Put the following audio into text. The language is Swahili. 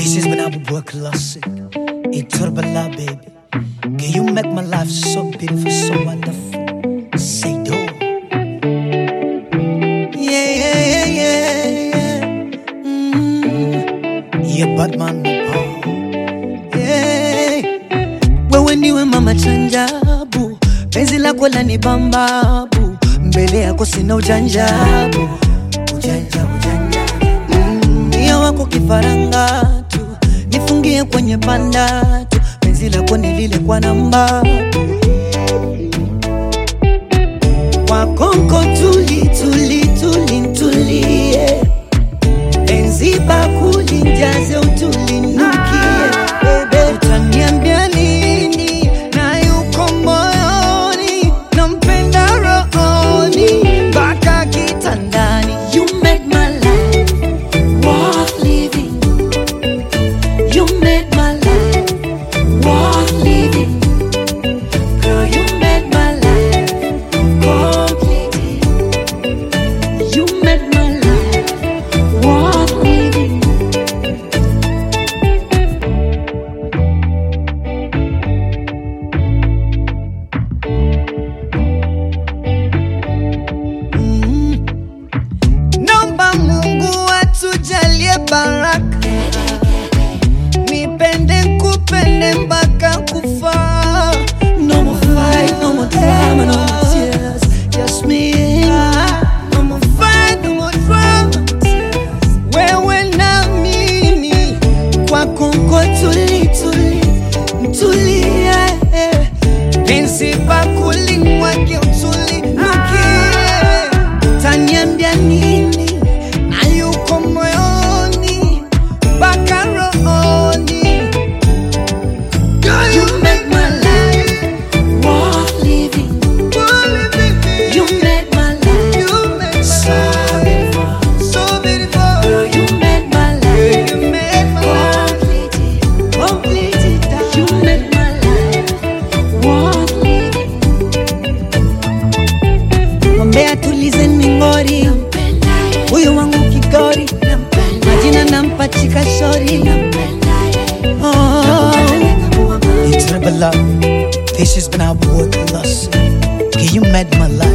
This is when I would work classic. It turbala, baby. Can you make my life so beautiful, so wonderful? Say do. Yeah, yeah, yeah, yeah, yeah. Mm. Yeah, Batman, oh. Yeah. Wewe ndiwe mama chanjabu, penzi lako lani bambabu, mbele yako sina ujanjabu, ujanja ujanja Mm, Mia wako kifaranga tu, nifungie kwenye panda tu, penzi lako nilile kwa namba kwa konko tuli tuli tuli tulie, penzi bakuli njaze utulinukie, bebe utaniambia nini na yuko moyoni, nampenda rohoni mpaka kitandani. You made my life worth living. You made my life worth living. Girl, you made my life complete. You made my life worth living. Mm. Naomba Mungu atujalie baraka, nipende kupende mpaka kufa. No more fight, no more drama, no more tears, just me and you. No more fight, no more drama, wewe na mimi kwa Kongo tuli tuli tulie, penzi bakuli mwake utulinukie taniambia nini na yuko moyoni mpaka rohoni Girl, you make my life worth living. You made my life so beautiful. Girl, you made my life complete. Complete. You made my life worth living. Mwambie atulize ningori, huyu wangu kigori, majina nampachika shori. Oh. It's Rebel This is when I work lost. Okay, you made my life